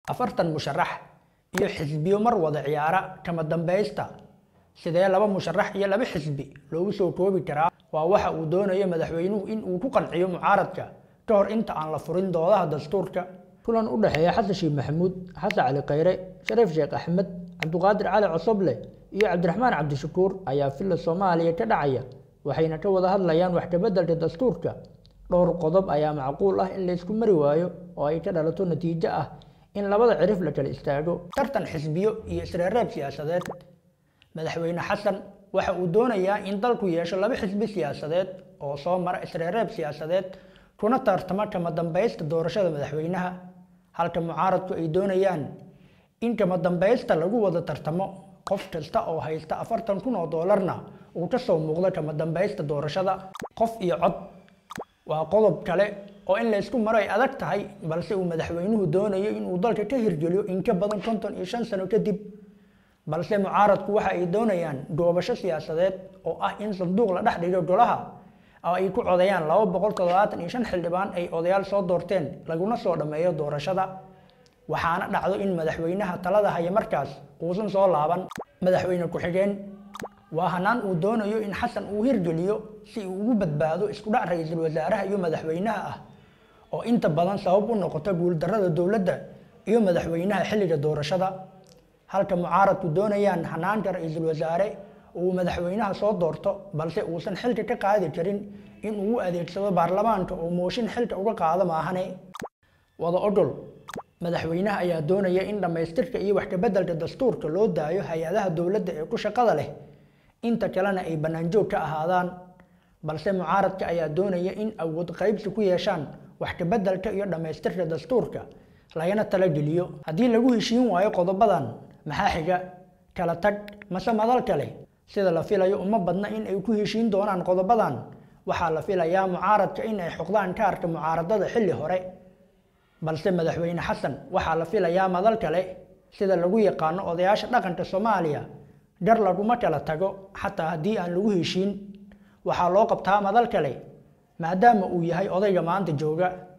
afartan musharax iyo xisbiyo mar wada ciyaara kama dambaysta sidee laba musharax iyo laba xisbi loogu soo koobi karaa waa waxa uu doonayo madaxweynuhu in uu ku qanciyo mucaaradka ka hor inta aan la furin doodaha dastuurka kulan u dhexeeya xasan sheekh maxamuud xasan cali khayre shariif sheekh axmed cabduqaadir cali cosoble iyo cabdiraxmaan cabdishakuur ayaa filla soomaaliya ka dhacaya waxayna ka wada hadlayaan wax kabeddelka dastuurka dhowr qodob ayaa macquul ah in laysku mari waayo oo ay ka dhalato natiijo ah in labada cirif la kala istaago tartan xisbiyo iyo isreereeb siyaasadeed madaxweyne xasan waxa uu doonayaa in dalku yeesho laba xisbi siyaasadeed oo soo mara isreereeb siyaasadeed kuna tartama kama dambaysta doorashada madaxweynaha halka mucaaradku ay doonayaan in kama dambaysta lagu wada tartamo qof kasta oo haysta afartan kun oo doolarna uu ka soo muuqdo kama dambaysta doorashada qof iyo cod waa qodob kale oo in laysku maro ay adag tahay balse uu madaxweynuhu doonayo inuu dalka ka hirgeliyo in ka badan konton iyo shan sano kadib balse mucaaradku waxa ay doonayaan goobasho siyaasadeed oo ah in sanduuq la dhex dhigo golaha oo ay ku codayaan laba boqol toddobaatan iyo shan xildhibaan ay odayaal soo doorteen laguna soo dhammeeyo doorashada waxaana dhacdo in madaxweynaha talada haya markaas uusan soo laaban madaxweyne ku-xigeen waa hanaan uu doonayo in xasan uu hirgeliyo si uu ugu badbaado isku dhac ra-iisul wasaaraha iyo madaxweynaha ah oo inta badan sabab u noqota guuldarrada dowladda iyo madaxweynaha xilliga doorashada halka mucaaradku doonayaan hanaanka ra-iisul wasaare uu madaxweynaha soo doorto balse uusan xilka ka qaadi karin in uu u adeegsado baarlamaanka oo mooshin xilka uga qaado maahane wada ogol madaxweynaha ayaa doonaya in dhammaystirka iyo wax kabeddelka dastuurka loo daayo hay-adaha dowladda ee ku shaqada leh inta kalena ay bannaanjoog ka ahaadaan balse mucaaradka ayaa doonaya in awood qaybsi ku yeeshaan wax kabeddelka iyo dhammaystirka dastuurka lagana talageliyo haddii lagu heshiin waayo qodobadan maxaa xiga kala tag mase madal kale sida la filayo uma badna in ay ku heshiin doonaan qodobadan waxaa la filayaa mucaaradka in ay xoqdaan kaarka mucaaradada xilli hore balse madaxweyne xasan waxaa la filayaa madal kale sida lagu yaqaano odayaasha dhaqanka soomaaliya gar laguma kala tago xataa haddii aan lagu heshiin waxaa loo qabtaa madal kale maadaama uu yahay odayga maanta jooga